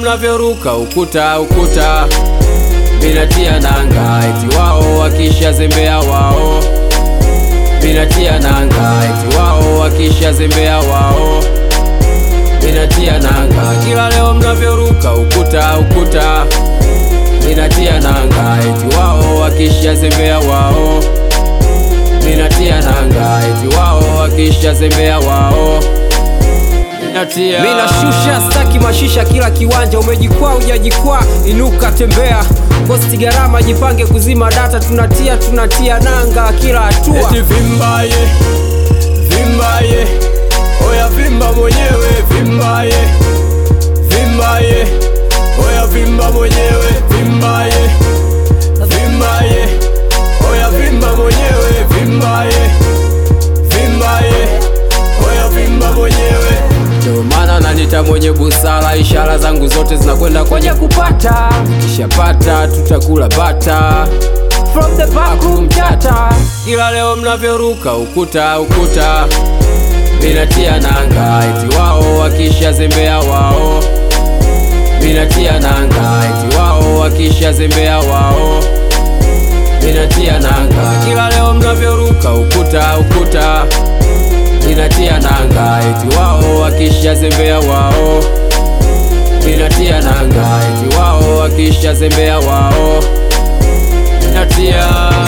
mnavyoruka ukuta ukuta, minatia nanga eti wao wakisha zembea wao, minatia nanga eti wao wakisha zembea wao, minatia nanga kila leo mnavyoruka ukuta ukuta, minatia nanga eti wao wakisha zembea wao, minatia nanga eti wao wakisha zembea wao Minatia. Mina shusha staki mashisha kila kiwanja, umejikwaa ujajikwaa, inuka tembea, kosti gharama, jipange kuzima data, tunatia tunatia nanga kila hatua. Eti vimbaye vimbaye, oya vimba mwenyewe vimbaye vimbaye, oya vimba mwenyewe vimbaye vimbaye, oya vimba mwenyewe vimbaye vimbaye, oya vimba mwenyewe. Ndio maana nanita mwenye busara, ishara zangu zote zinakwenda kwenye kupata, kishapata tutakula bata From the back room chata, ila leo mnavyoruka ukuta ukuta, minatia nanga eti wao wakisha zembea wao, minatia nanga eti wao wakisha zembea wao, minatia nanga kila leo mnavyoruka ukuta ukuta, minatia nanga eti wao wakisha zembea wao, minatia nanga eti wao wakisha zembea wao, minatia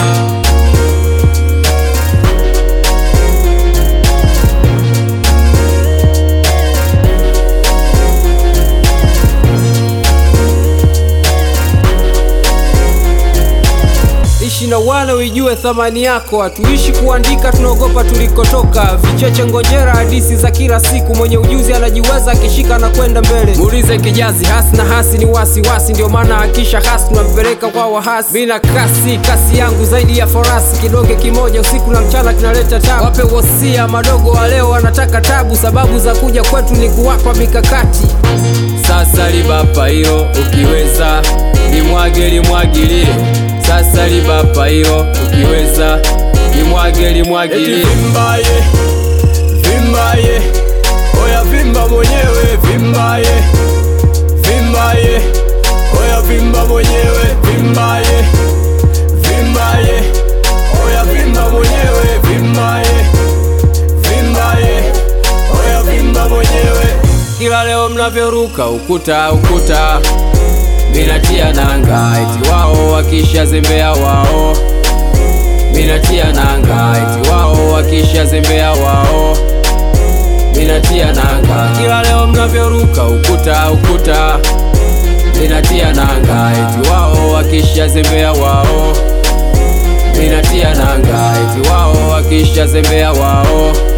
ishi na wale uijue thamani yako, hatuishi kuandika, tunaogopa tulikotoka. Vicheche ngojera, hadisi za kila siku, mwenye ujuzi anajiweza, akishika na kwenda mbele. Muulize kijazi, hasi na hasi ni wasiwasi, ndio maana akisha hasi tunampeleka kwa wahasi. Mina kasi kasi yangu zaidi ya farasi, kidonge kimoja usiku na mchana kinaleta tabu. Wape wosia madogo wa leo wanataka tabu, sababu za kuja kwetu ni kuwapa mikakati. Sasa libapa hilo ukiweza, limwage limwagilie. Sasa libapa hilo ukiweza, limwage limwagilie. Vimbaye, vimbaye, oya vimba mwenyewe vimbaye, vimbaye, oya vimba mwenyewe vimbaye, vimbaye, oya vimba mwenyewe vimbaye, vimbaye, oya vimba mwenyewe kila leo mnavyoruka ukuta ukuta, minatia nanga eti wao wakisha zembea wao, minatia nanga eti wao wakisha zembea wao, minatia nanga kila leo mnavyoruka ukuta ukuta, minatia nanga eti wao wakisha zembea wao, minatia nanga eti wao wakisha zembea wao